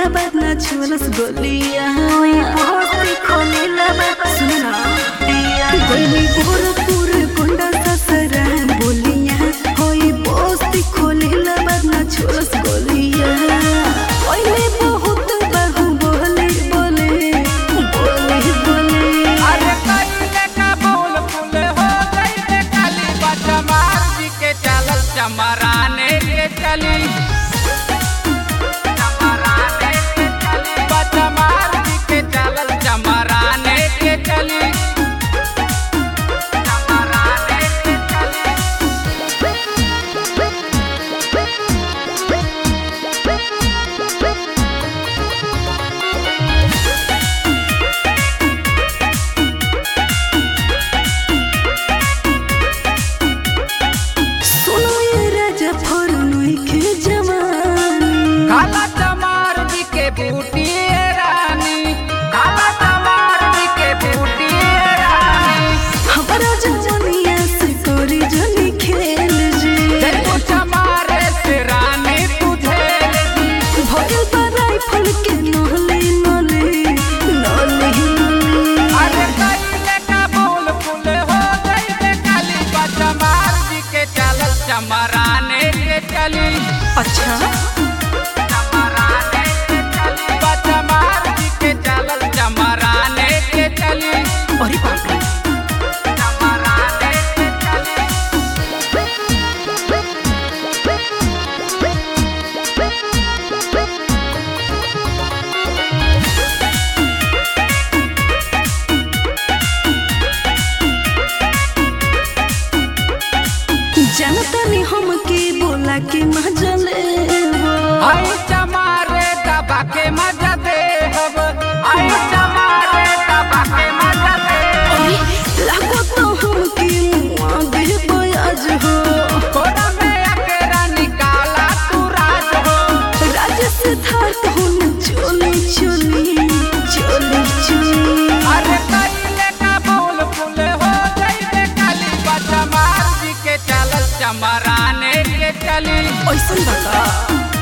खोलेला बाद ना छुअलस गोलिया होई खोलेला बाद सुना गोली गोरखपुर कोंडा ससरा बोलिया होई पोस्ती खोलेला बाद ना छुअलस गोलिया ओइले बहुत बहु बोले बोले बोले बोले अरे कइले का बोल फूल हो गइले काली बचमार जी के चलल चमराने के चली चमराने के चली बचमार जी के चलल चमराने के चली चमराने के चली सुनो ये राजा फरनोई के जवानी काला चमार जी के बूटी ए रानी काला चमार जी के बूटी ए रानी हमारा जवानिया से कोरी जनी खेल जी देखो चमारे से रानी तुझे भोगल पर राइफल के नहले नले नले नले अरे कइले का बोल फूल हो गइले काली बचमार जी के चलल चमराने के चली अच्छा चमराने के चली बचमार जी के चलल चमराने के चली अरे बाप रे चमराने के चली जनता ने हमके बोला के मजले आई चमारे दबा के मजा दे हब आई चमारे दबा के मजा दे लागो तो हमके मुआ दे बयाज हो कोरा में अकेरा निकाला तू राज हो राज सिद्धार्थ हुन चोली चोली चोली चोली अरे कइले का बोल फूल हो गइले काली बचमार जी के चलल चमराने के चली ऐसन बता